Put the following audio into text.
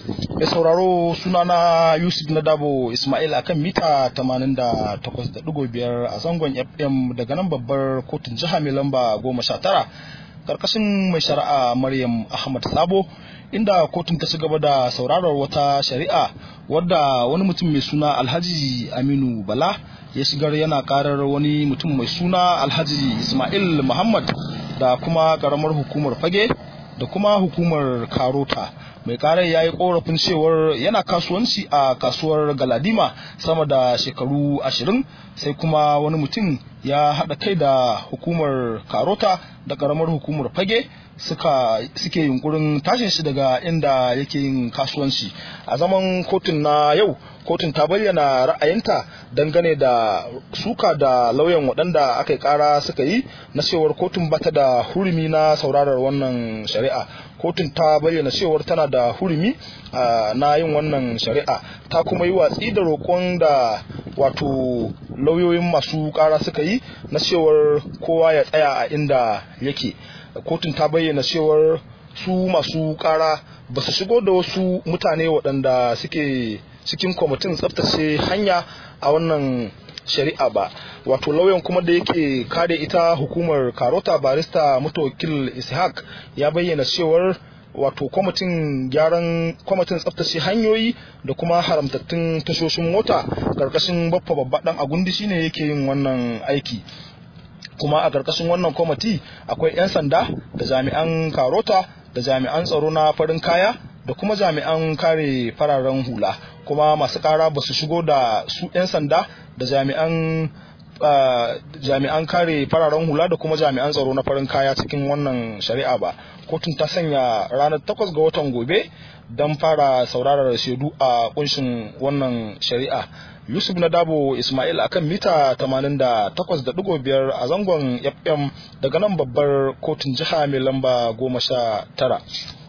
Mai sauraro sunana Yusuf Nadabo Ismail akan mita 88.5 a zangon FM daga nan babbar kotun jiha mai lamba 19 karkashin mai shari'a Maryam Ahmad Sabo inda kotun ta ci gaba da sauraron wata shari'a wadda wani mutum mai suna Alhaji Aminu Bala ya shigar yana karar wani mutum mai suna Alhaji Ismail Muhammad da kuma karamar hukumar Fage da kuma hukumar Karota mai karar ya yi korafin cewar yana kasuwanci a kasuwar galadima sama da shekaru ashirin sai kuma wani mutum ya haɗa kai da hukumar karota da karamar hukumar fage suka suke yunkurin tashin shi daga inda yake yin kasuwanci a zaman kotun na yau kotun ta bayyana ra'ayinta dangane da suka da lauyan waɗanda aka yi ƙara suka yi na cewar kotun bata da hurumi na saurarar wannan shari'a kotun ta bayyana cewar tana da hurumi na yin wannan shari'a ta kuma yi watsi da roƙon da wato lauyoyin masu ƙara suka yi na cewar kowa ya tsaya a inda yake kotun ta bayyana cewar su masu ƙara ba su shigo da wasu mutane waɗanda suke cikin kwamitin tsaftace hanya a wannan shari'a ba wato lauyan kuma da yake kare ita hukumar karota barista mutawakil ishaq ya bayyana cewar wato kwamitin gyaran kwamitin tsaftace hanyoyi da kuma haramtattun tashoshin mota karkashin baffa babba dan agundi shine yake yin wannan aiki kuma a karkashin wannan kwamiti akwai 'yan sanda da jami'an karota da jami'an tsaro na farin kaya da kuma jami'an kare fararen hula kuma masu kara ba su shigo da su 'yan sanda da jami'an jami'an kare fararen hula da kuma jami'an tsaro na farin kaya cikin wannan shari'a ba kotun ta sanya ranar 8 ga watan gobe don fara saurarar shaidu a kunshin wannan shari'a yusuf na dabo ismail akan mita 88.5 a zangon fm daga nan babbar kotun jiha mai lamba 19